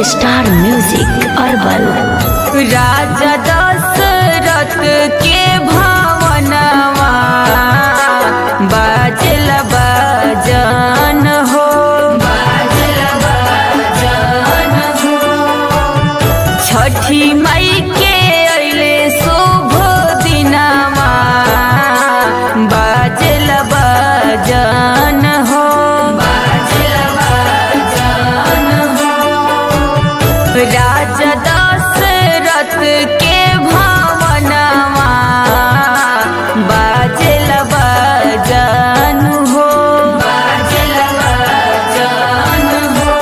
star music अरबल राजा दशरथ के भावनवा बाजल बजन हो बाजल बजन हो छठी मई के अइले शुभ दिनवा बाजल बजन हो बाजल बजन हो राजा दशरथ के भावनवा बाजल बजन हो बाजल बजन हो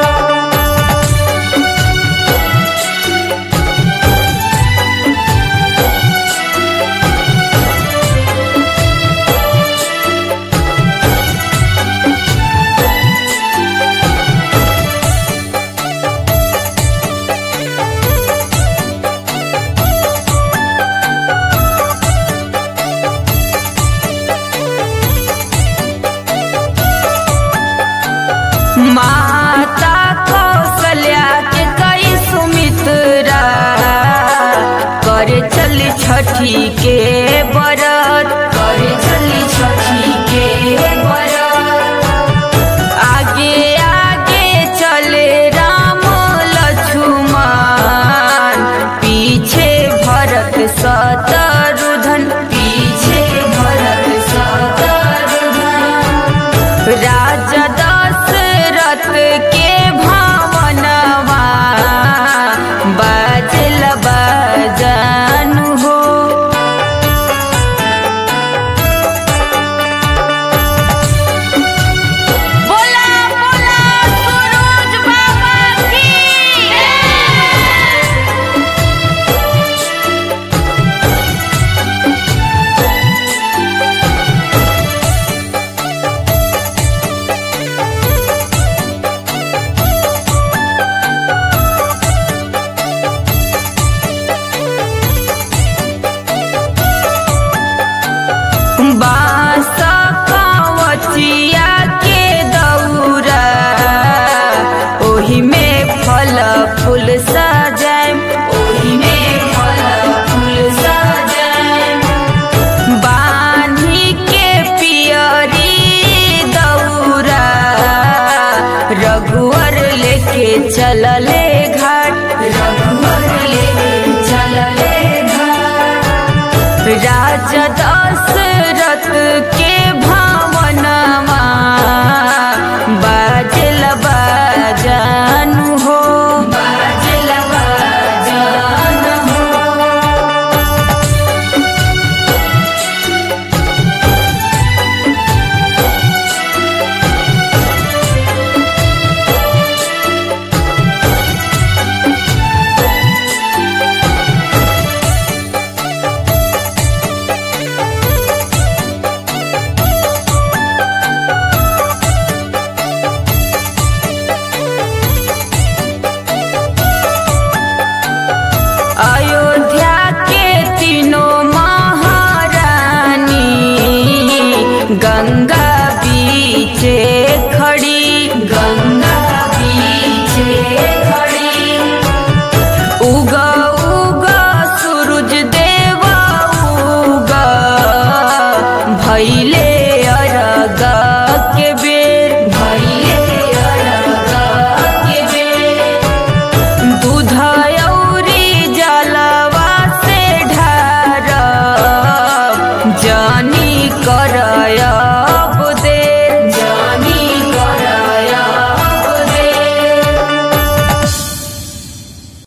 माता कौशल्या के कई सुमित्रा करे चली छठी के बरत करे चली छठी के बरत आगे आगे चले राम लक्ष्मण पीछे भरत शत्रुघ्न पीछे भरत शत्रुघ्न राजा दशरथ के भावनवा बाजल बजन हो बोला बोला सूरज बाबा की बास कवचिया के दौरा ओही में फल फूल सजाए ओही में फल फूल सजाए बानी के पियरी दौरा रघुवर लेके चलले घाट रघुवर लेके चलले घाट राजा दशरथ के भावनवा बाजल बजन हो बाजल बजन हो अयोध्या के तीनों महारानी गंगा बीचे खड़ी गंगा बीचे खड़ी